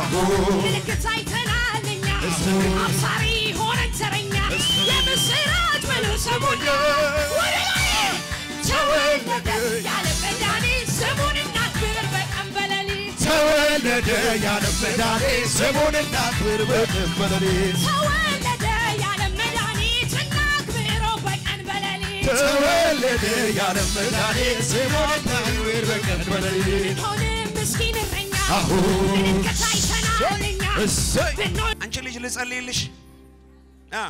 ምልክት አይተናል እኛ አብሳሪ ሆነን ተረኛ የምስራች ብሎ ሰሙን ወደ ላይ ተወለደ ያለ መድኃኒት ስሙን እናክብር በቀን በሌሊት ተወለደ ያለ መድኃኒት ስሙን እናክብር በቀን በሌሊት ተወለደ ያለ መድኃኒት እናክብረው በቀን በሌሊት ተወለደ ያለ መድኃኒት ስሙን እናክብር በቀን በሌሊት ሆንም ምስኪን እረኛ አሁን ምልክት አይተናል እኛ እሰይ ብንሆን አንቺ ልጅ ልጸልይልሽ አ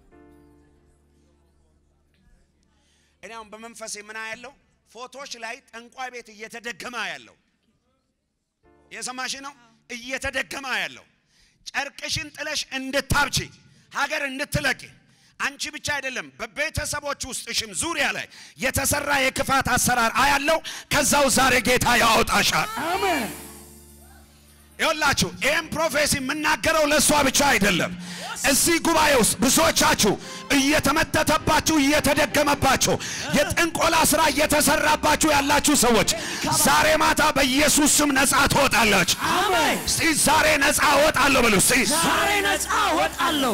እኔ አሁን በመንፈሴ ምን ያለው ፎቶች ላይ ጠንቋይ ቤት እየተደገመ ያለው የሰማሽ ነው እየተደገመ ያለው ጨርቅሽን ጥለሽ እንድታብቺ ሀገር እንድትለቂ አንቺ ብቻ አይደለም በቤተሰቦች ውስጥሽም ዙሪያ ላይ የተሰራ የክፋት አሰራር አያለው ከዛው ዛሬ ጌታ ያወጣሻል ይኸውላችሁ ይህም ፕሮፌሲ የምናገረው ለእሷ ብቻ አይደለም። እዚህ ጉባኤ ውስጥ ብዙዎቻችሁ እየተመተተባችሁ እየተደገመባችሁ የጥንቆላ ስራ እየተሰራባችሁ ያላችሁ ሰዎች ዛሬ ማታ በኢየሱስ ስም ነፃ ትወጣላችሁ። እስቲ ዛሬ ነፃ እወጣለሁ በሉ። እስቲ ዛሬ ነፃ እወጣለሁ።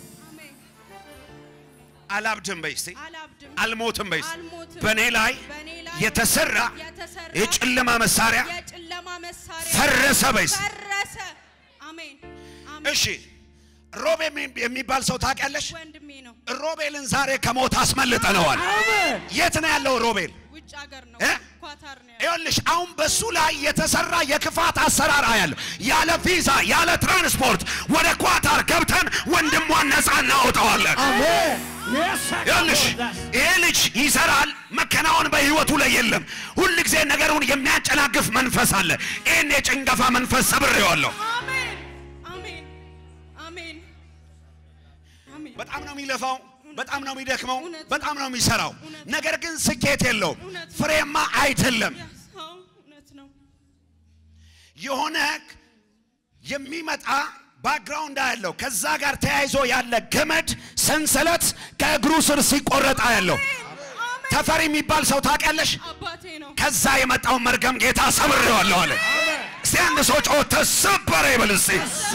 አላብድም በይ። እስቲ አላብድም አልሞትም በይ። እስቲ አልሞትም። በእኔ ላይ በእኔ ላይ የተሰራ የተሰራ የጨለማ መሳሪያ የጨለማ መሳሪያ ፈረሰ በይ። እስቲ ፈረሰ። አሜን አሜን። እሺ ሮብ የሚ- የሚባል ሰው ታውቂያለሽ? ወንድሜ ነው። ሮቤልን ዛሬ ከሞት አስመልጠነዋል። አሜን። የት ነው ያለው ሮቤል? ውጭ ሀገር ነው። እ? ኳታር ነው ያለው። ይኸውልሽ አሁን በሱ ላይ የተሰራ የክፋት አሰራር አያለሁ። ያለ ቪዛ ያለ ትራንስፖርት ወደ ኳታር ገብተን ወንድሟን ነፃ እናወጣዋለን። አሜን። ይኸውልሽ ይሄ ልጅ ይሰራል፣ መከናወን በህይወቱ ላይ የለም። ሁል ጊዜ ነገሩን የሚያጨናግፍ መንፈስ አለ። ይህን የጭንገፋ መንፈስ ሰብሬዋለሁ። አሜን አሜን አሜን አሜን። በጣም ነው የሚለፋው፣ በጣም ነው የሚደክመው፣ እውነት ነው። በጣም ነው የሚሰራው። እውነት ነው። ነገር ግን ስኬት የለውም፣ እውነት ነው። ፍሬማ አይደለም። አዎ፣ እውነት ነው። የሆነ የሚመጣ ባክግራውንድ ያለው ከዛ ጋር ተያይዞ ያለ ገመድ ሰንሰለት ከእግሩ ስር ሲቆረጣ ያለው አሜን። ተፈሪ የሚባል ሰው ታውቂያለሽ? አባቴ ነው። ከዛ የመጣውን መርገም ጌታ ሰብሬዋለሁ አለ። እስቲ አንድ ሰው ጮህ ተሰበረ ይበል እስቲ።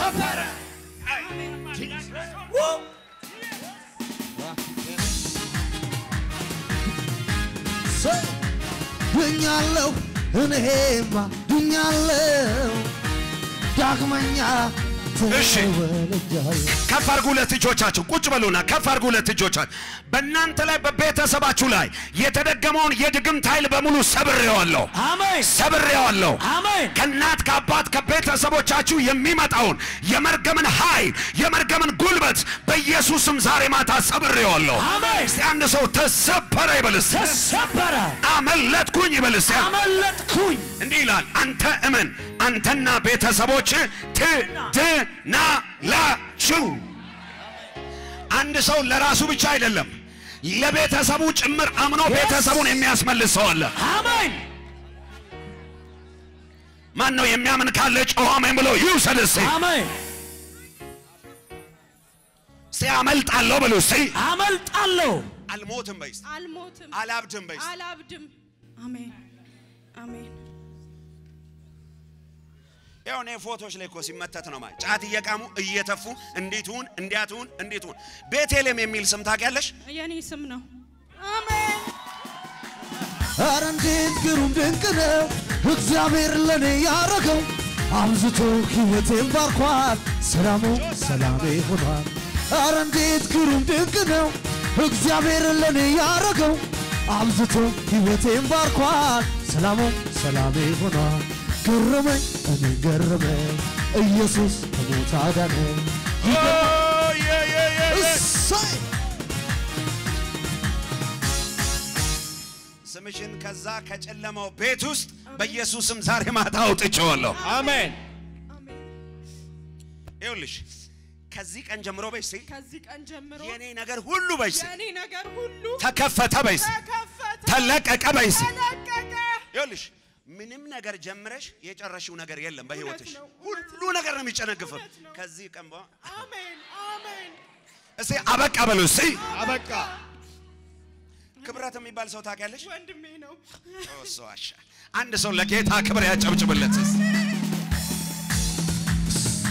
ሰው ድኛለሁ እኔማ ድኛለሁ ዳግመኛ እሺ። ተወልጃለሁ ከፍ አድርጉ ሁለት እጆቻችሁ፣ ቁጭ በሉና ከፍ አድርጉ ሁለት እጆቻችሁ። በእናንተ ላይ በቤተሰባችሁ ላይ የተደገመውን የድግምት ኃይል በሙሉ ሰብሬዋለሁ፣ አሜን። ሰብሬዋለሁ። አሜን። ከእናት ከአባት ከቤተሰቦቻችሁ የሚመጣውን የመርገምን ኃይል የመርገምን ጉልበት በኢየሱስም ዛሬ ማታ ሰብሬዋለሁ። አሜን። እስቲ አንድ ሰው ተሰበረ ይበል እስቲ። ተሰበረ። አመለጥኩኝ ይበል እስቲ። አመለጥኩኝ። እንዲህ ይላል፣ አንተ እመን፣ አንተና ቤተሰቦች ትድናላችሁ። አንድ ሰው ለራሱ ብቻ አይደለም ለቤተሰቡ ጭምር አምኖ ቤተሰቡን የሚያስመልስ ሰው አለ። አሜን። ማን ነው የሚያምን ካለ ጮኸ አሜን ብሎ ይውሰድ እስቲ። አሜን። እስቲ አመልጣለሁ ብሎ እስቲ አመልጣለሁ። አልሞትም በይ እስቲ። አልሞትም፣ አላብድም በይ እስቲ። አላብድም። አሜን አሜን። ያው እኔ ፎቶች ላይ እኮ ሲመተት ነው ማለት ጫት እየቃሙ እየተፉ እንዴትሁን እንዲያትሁን እንዴትሁን ቤቴልም የሚል ስም ታውቂያለሽ? የኔ ስም ነው። አሜን ኧረ እንዴት ግሩም ድንቅ ነው እግዚአብሔር ለእኔ ያረገው አብዝቶ ሕይወቴን ባርኳል ሰላሙ ሰላሜ ሆኗል ኧረ እንዴት ግሩም ድንቅ ነው እግዚአብሔር ለእኔ ያረገው አብዝቶ ሕይወቴን ባርኳል ሰላሙ ሰላሜ ሆኗል ገረመኝ እኔ ገረመኝ ኢየሱስ ከሞት አዳነኝ እሰይ ስምሽን ከዛ ከጨለማው ቤት ውስጥ በኢየሱስም ዛሬ ማታ አውጥቼዋለሁ። አሜን። ይኸውልሽ ከዚህ ቀን ጀምሮ በይ እስቲ ከዚህ ቀን ጀምሮ የኔ ነገር ሁሉ በይ እስቲ የኔ ነገር ሁሉ ተከፈተ በይ እስቲ ተከፈተ፣ ተለቀቀ በይ እስቲ ተለቀቀ። ይኸውልሽ ምንም ነገር ጀምረሽ የጨረሽው ነገር የለም በህይወትሽ ነው፣ ሁሉ ነገር ነው የሚጨነግፈው እውነት ነው። ከዚህ ቀን በኋላ አሜን አሜን። እስቲ አበቃ በሉ እስቲ አበቃ ክብረት የሚባል ሰው ታውቂያለሽ ወንድሜ ነው። እሱ ዋሻ አንድ ሰው ለጌታ ክብር ያጨብጭብለት እስቲ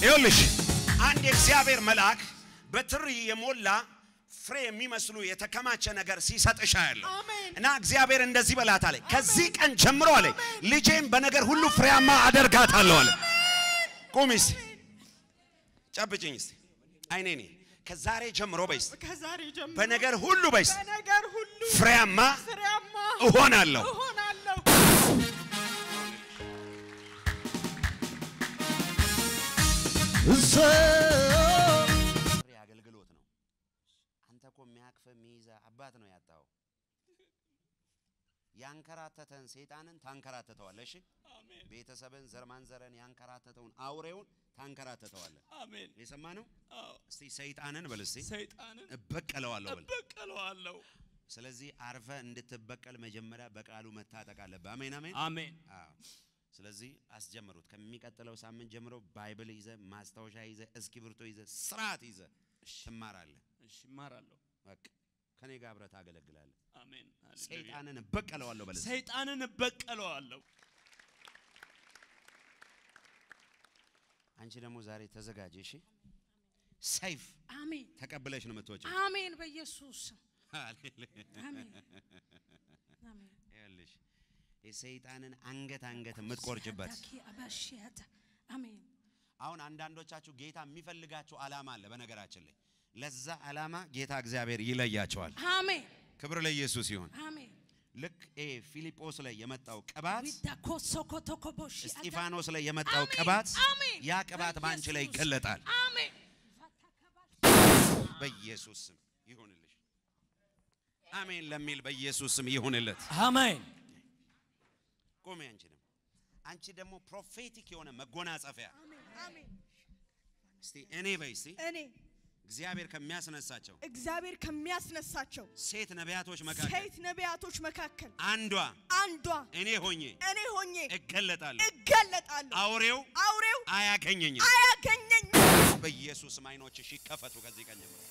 ይኸውልሽ አንድ የእግዚአብሔር መልአክ በትሪ የሞላ ፍሬ የሚመስሉ የተከማቸ ነገር ሲሰጥሻ ያለው አሜን። እና እግዚአብሔር እንደዚህ በላት አለ። ከዚህ ቀን ጀምሮ አለ ልጄን በነገር ሁሉ ፍሬያማ አደርጋታለሁ አለ። ቁሚ እስቲ ጨብጭኝ እስቲ አይኔ ኔ ከዛሬ ጀምሮ በይስ ከዛሬ ጀምሮ በነገር ሁሉ በይስ በነገር ሁሉ ፍሬያማ ፍሬያማ እሆናለሁ። እሆናለሁ። ፍሬ አገልግሎት ነው። አንተ እኮ የሚያቅፍ የሚይዘ አባት ነው ያጣው። ያንከራተተን ሰይጣንን ታንከራተተዋለህ። እሺ ቤተሰብን ዘር ማንዘርን ያንከራተተውን አውሬውን ታንከራተተዋለህ። አሜን። የሰማ ነው። አዎ እስቲ ሰይጣንን በል እስቲ ሰይጣንን እበቀለዋለሁ በል። እበቀለዋለሁ። ስለዚህ አርፈ እንድትበቀል መጀመሪያ በቃሉ መታጠቅ አለብህ። አሜን አሜን። አሜን። አዎ። ስለዚህ አስጀምሩት። ከሚቀጥለው ሳምንት ጀምሮ ባይብል ይዘ ማስታወሻ ይዘ እስክሪብቶ ይዘ ስርዓት ይዘ ትማራለህ። እሺ እማራለሁ። በቃ ከኔ ጋር አብረህ ታገለግላለህ። አሜን። ሃሌሉያ። ሰይጣንን እበቀለዋለሁ በል እስቲ። ሰይጣንን እበቀለዋለሁ። አንቺ ደግሞ ዛሬ ተዘጋጅ። እሺ ሰይፍ አሜን ተቀብለሽ ነው የምትወጪው። አሜን። በኢየሱስ ስም ሃሌሉያ። አሜን አሜን። ይኸውልሽ የሰይጣንን አንገት አንገት የምትቆርጭበት ሻዳኪ አባሽያታ አሜን አሁን አንዳንዶቻችሁ ጌታ የሚፈልጋችሁ ዓላማ አለ። በነገራችን ላይ ለዛ ዓላማ ጌታ እግዚአብሔር ይለያቸዋል። አሜን ክብር ለኢየሱስ ይሁን። አሜን። ልክ ኤ ፊልጶስ ላይ የመጣው ቅባት ዊዳኮ ሶኮቶኮቦሽ እስጢፋኖስ ላይ የመጣው አሜን፣ ቅባት አሜን። ያ ቅባት በአንቺ ላይ በኢየሱስ ይገለጣል። አሜን በኢየሱስ ስም ይሁንልሽ። አሜን ለሚል በኢየሱስ ስም ይሁንለት። አሜን። ቆሜ አንቺ ደግሞ አንቺ ደግሞ ፕሮፌቲክ የሆነ መጎናጸፊያ አሜን። እስቲ እኔ በይ እስቲ እኔ እግዚአብሔር ከሚያስነሳቸው እግዚአብሔር ከሚያስነሳቸው ሴት ነቢያቶች መካከል ሴት ነቢያቶች መካከል አንዷ አንዷ እኔ ሆኜ እኔ ሆኜ እገለጣለሁ። እገለጣለሁ። አውሬው አውሬው አያገኘኝም። አያገኘኝ። በኢየሱስ አይኖችሽ ይከፈቱ ከዚህ ቀን ጀምሮ።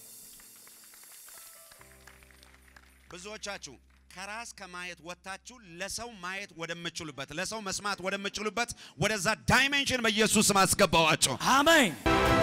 ብዙዎቻችሁ ከራስ ከማየት ወጥታችሁ ለሰው ማየት ወደምችሉበት ለሰው መስማት ወደምችሉበት ወደዛ ዳይሜንሽን በኢየሱስ ስም አስገባዋቸው። አሜን።